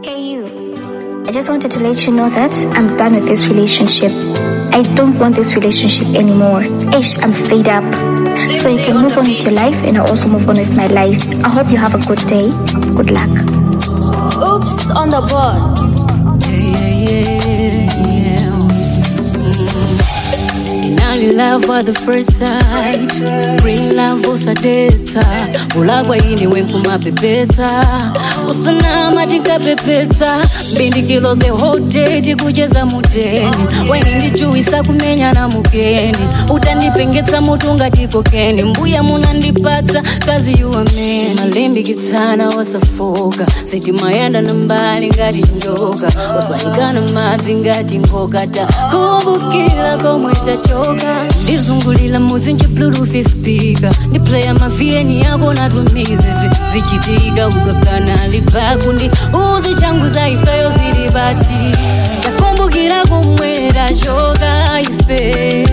Hey you. I just wanted to let you know that I'm done with this relationship. I don't want this relationship anymore. Ish, I'm fed up. So you can move on with your life and I'll also move on with my life. I hope you have a good day. Good luck. Oops on the board. Yeah, yeah, yeah. Inali love at the first sight Bring love usadeta ulagwa ini wenkumapepeta usanama tinkapepeta mbindikilo the whole day tikucheza muteni weni ndichuisa kumenya na mugeni utandipengetsa mutu ngatikokeni mbuya munandipatsa kazi yuwamene malimbikitsana wasafoka sitimayenda na mbali ngati njoka usayikana madzi ngati ngoka takumbukira komwe tachoka ndizungulira muzinji bluetooth speaker ndiplaya mavieni yako natumizizi zichitika ukakana libakundi uzi changu za ifeyo zili bati takumbukira komwe tachoka ife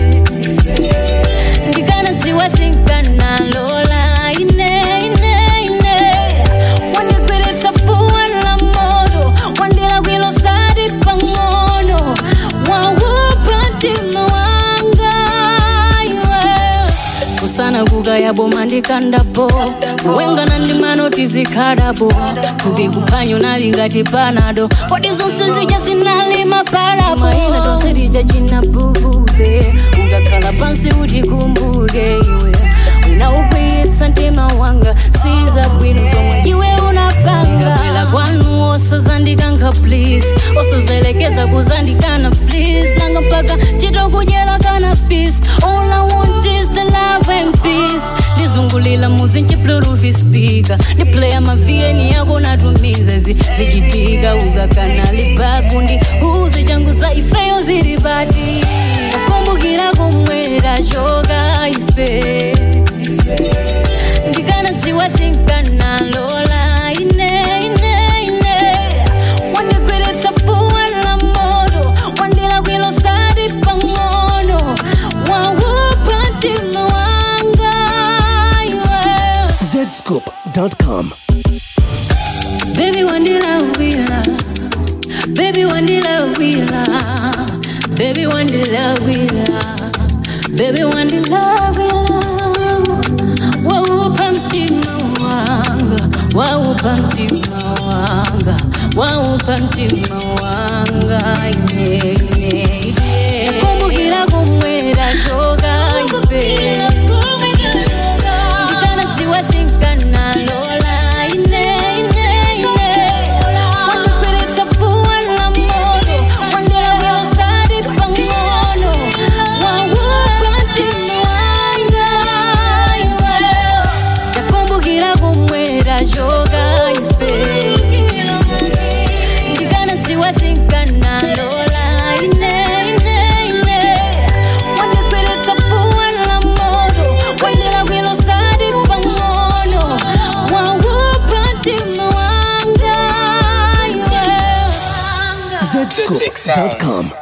ndikanadziwa sinkanalola ine ine ine wandigwiritsa fuwa la moto wandilakwilo sadi pang'ono waupa mtima wanga iwe kusana kukaya boma ndikandapo kuwengana ndi manoti zikhalapo thupi kuphanyo nali ngati panado kodi zonse zija zinali mapalapo ina tonse lija chinabubule ukakhala pansi utikumbuke iwe unaukwiyitsa mtima wanga siza bwino zomwe iwe unapanga ngapela kwanu osazandikankha please osazelekeza kuzandikana please nanga mpaka chitokudyera kana peace all i want is the love and peace ndizungulira muzinji bluetooth speaker ndiplaya mavieni yako natumiza zi zichitika ukakana libakundi uzi changu za ifeyo zili bati kumbukira komwe tachoka ife ndikanadziwa sinkanalola ine ine ine wandigwiritsa fuwa la moto wandilakwilo sadi pang'ono waupa mtima wanga iwe zscoop.com. Baby wandilawila Baby wandilawila Baby wandilawila Baby wandilawila Waupa mtima wanga Waupa mtima wanga Waupa mtima wanga yeah, yeah, yeah. Kumbukira komwe tachoka ife ndikanadziwa sinkanalola ine ine ine wandigwiritsa fuwa la moto wandilakwilo sadi pang'ono waupa mtima wanga iwe takumbukira komwe tachoka ife ndikanadziwa sinkanalola ine ine ine wandigwiritsa fuwa la moto wandilakwilo sadi pang'ono waupa mtima wanga iwe zscoop.com.